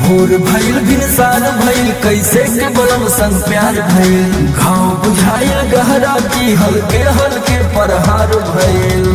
भोर भइल भिनसार भइल कैसे के बलम संग प्यार भइल घाव बुझाइल गहरा की हल्के हल्के परहार भइल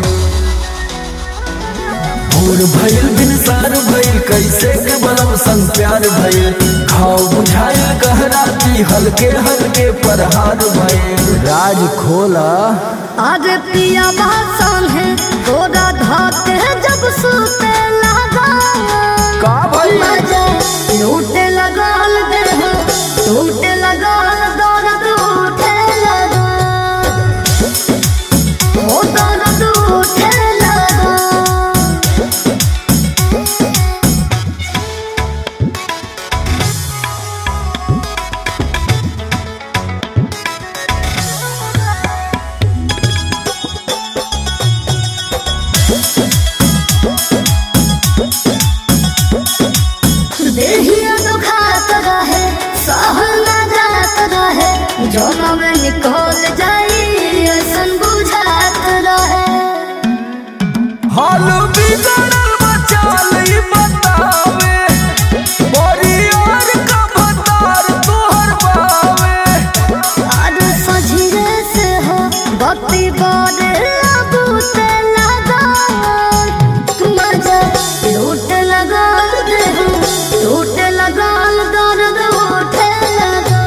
भोर भइल भिनसार भइल कैसे के बलम संग प्यार भइल घाव बुझाइल गहरा की हल्के हल्के परहार भइल राज खोला अरे पिया बासन है तोरा धाते जब सुते लगा का भइल? मजा लूटे लगाल दे टूटे लगाल दर्द उठे लगा ओ दर्द उठे लगा देहिया दुखात रहे सहल न जात रहे जोना में निकल जाई ऐसन बुझात रहे हाल बिगड़ल बचाल ई बतावे बड़ी और का भतार तोहर बावे और सझिरे से हो बत्ती बारे बूते लगा मजा लूट लगा दे लूट लगा दर्द उठे लगा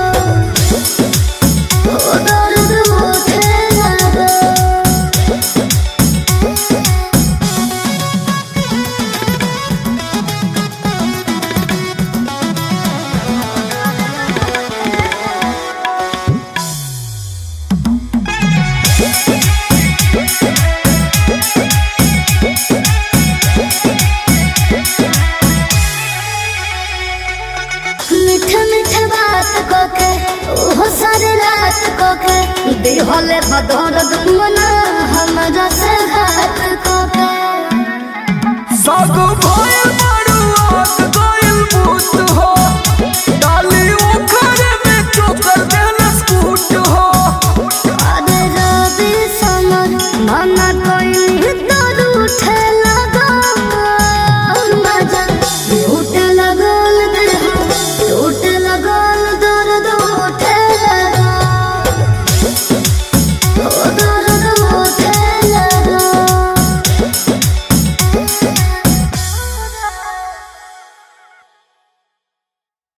ओ दर्द उठे लगा मीठे मीठे बात कोके ओहो सारे रात कोके दिहले बदौलत मना हमरा से घात कोके सब भइल